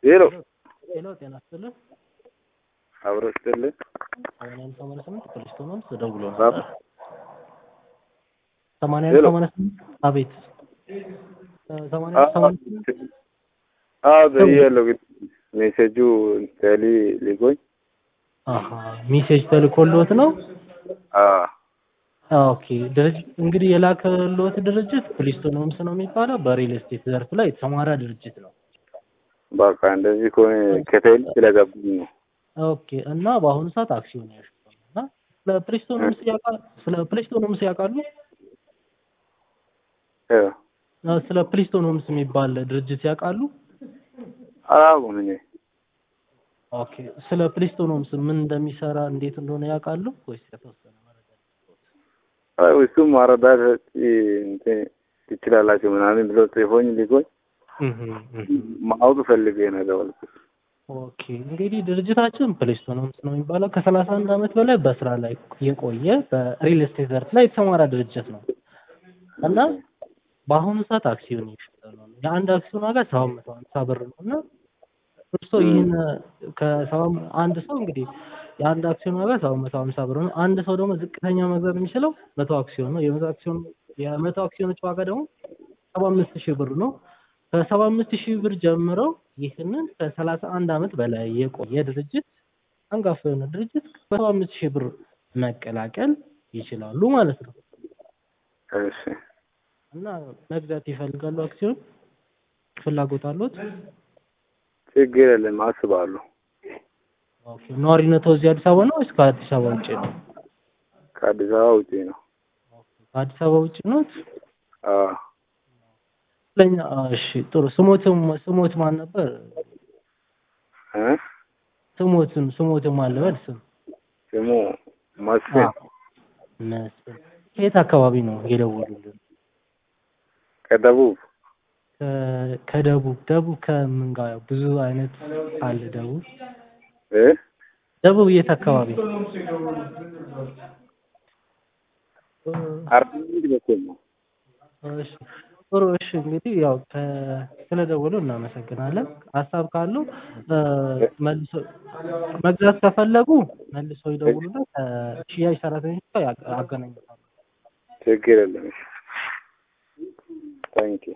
ሄሎ ሄሎ ጤና ይስጥልን። አብሮ ስትልኝ ሰማንያ አንድ ሰማንያ ስምንት ፕሊስቶን ሆምስ ደውሎ ባብ ነበር። ሰማንያ አንድ ሄሎ። ሰማንያ ስምንት አቤት እ ሰማንያ አንድ ሰማንያ ስምንት አዎ ብያለሁ፣ ግን ሜሴጁ ተሊ ሊጎኝ አሀ ሜሴጅ ተልኮልዎት ነው? አዎ ኦኬ ድርጅት እንግዲህ የላከልዎት ድርጅት ፕሊስቶን ሆምስ ነው የሚባለው በሪል ስቴት ዘርፍ ላይ የተሰማራ ድርጅት ነው። በቃ እንደዚህ ከሆነ ከቴል ስለገቡኝ ነው። ኦኬ እና በአሁኑ ሰዓት አክሲዮን ያሽፋል እና ስለ ፕሊስቶን ሆምስ ያውቃሉ? ስለ ፕሊስቶን ሆምስ ያውቃሉ? እ እ ስለ ፕሊስቶን ሆምስ የሚባል ድርጅት ያውቃሉ? አላውቅም እኔ ኦኬ ስለ ፕሊስቶን ሆምስ ምን እንደሚሰራ እንዴት እንደሆነ ያውቃሉ ወይስ የተወሰነ መረጃ? አይ እሱም ማረዳት እንትን ትችላላችሁ ምናምን ብሎ ጽፎኝ ሊጎኝ እህ እህ ማወቅ ፈልጌ ነው የደወልኩት። ኦኬ እንግዲህ ድርጅታችን ፕሌስቶን ሆምስ ነው የሚባለው ከሰላሳ አንድ ዓመት በላይ በስራ ላይ የቆየ በሪል ስቴት ዘርፍ ላይ የተሰማራ ድርጅት ነው እና በአሁኑ ሰዓት አክሲዮን እየሸጠ ነው። የአንድ አክሲዮን ዋጋ ሰባት መቶ ሀምሳ ብር ነው እና እርስዎ ይህን ከሰባ አንድ ሰው እንግዲህ የአንድ አክሲዮን ዋጋ ሰባት መቶ ሀምሳ ብር ነው። አንድ ሰው ደግሞ ዝቅተኛ መግዛት የሚችለው መቶ አክሲዮን ነው። የመቶ አክሲዮን የመቶ አክሲዮኖች ዋጋ ደግሞ ሰባ አምስት ሺህ ብር ነው። ከሰባ አምስት ሺህ ብር ጀምረው ይህንን ከሰላሳ አንድ ዓመት በላይ የቆየ ድርጅት አንጋፋ የሆነ ድርጅት በሰባ አምስት ሺህ ብር መቀላቀል ይችላሉ ማለት ነው። እሺ እና መግዛት ይፈልጋሉ አክሲዮን ፍላጎት አሉት? ችግር የለም አስባለሁ። ኦኬ ነዋሪነቶ እዚህ አዲስ አበባ ነው ወይስ ከአዲስ አበባ ውጭ ነው? ከአዲስ አበባ ውጪ ነው። ከአዲስ አበባ ውጭ ኖት? አዎ ለኛ እሺ ጥሩ ስሞትም ስሞት ማን ነበር? እ ስሞትም ስሞትም ማን ልበል ስም? ስሙ መስፍን መስፍን ከየት አካባቢ ነው የደወሉልን? ከደቡብ ከ- ከደቡብ ደቡብ ከምን ጋር ብዙ አይነት አለ ደቡብ እ ደቡብ የት አካባቢ? አርባ ምንጭ በኩል ነው። እሺ ጥሩ እሺ እንግዲህ ያው ከ- ስለደወሉ እናመሰግናለን። ሀሳብ ካሉ እ፣ መልሶ መግዛት ከፈለጉ መልሶ ይደውሉና ከሽያጭ ሰራተኞች ጋር ያገ- አገናኙታል። ችግር የለም። ታንኪ